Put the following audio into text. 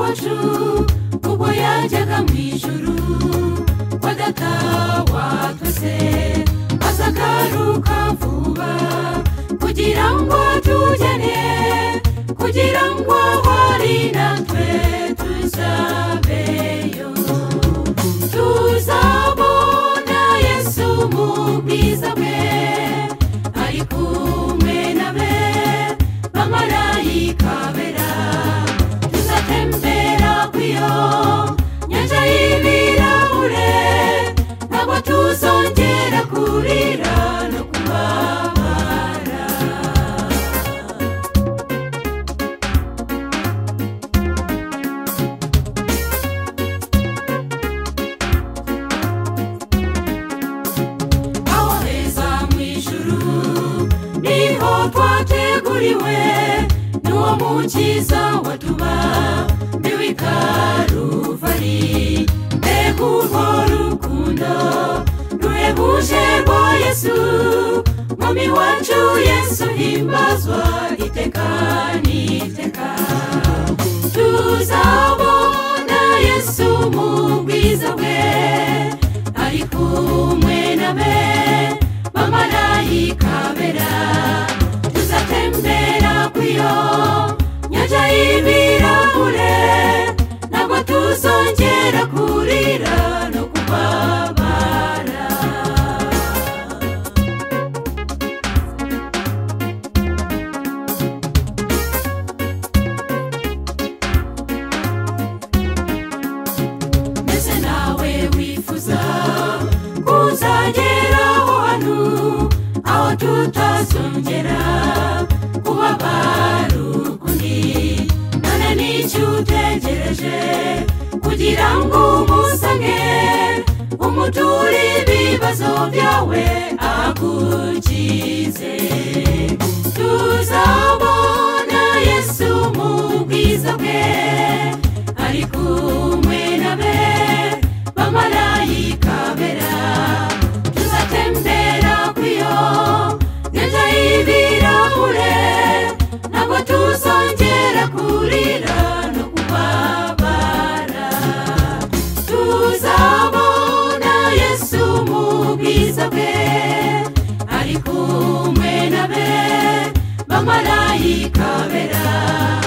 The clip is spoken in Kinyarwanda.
wacu ubwo yajyaga mu ijuru kwa data watwese azagaruka vuba kugira ngo tujyane kugira ngo hari natwe tuzabeyo tuzabona yesu mu bwiza bwe ari kumwe na be bamarayika bera tuzatembera ku iyo nyanja y'ibirahure ntabwo tuzongera kurira no kubabara aho heza mu ijuru niho twateguriwe n'uwo mukiza watuba mbiwe karuvari mbega urwo rukundo ruhebuje rwa yesu mwami wacu yesu himbazwa iteka n'iteka tuzabona yesu mu bwiza bwe ari kumwe na be bamarayika bera tuzatembera ku iyo nyanja y'ibirahure ntabwo tuzongera kurira no kubabara mbese nawe wifuza kuzageraho hano aho tutazongera kubabara ukundi none nicyo utegereje kugira ngo umusange umuture ibibazo byawe agukize tuzabona yesu mu bwiza bwe ari kumwe na be bamarayika bera tuzatembera ku iyo nyanja y'ibirahure ntabwo tuzongera kurira no kubabara tuzabona yesu mu bwiza bwe ari kumwe na be bamarayika bera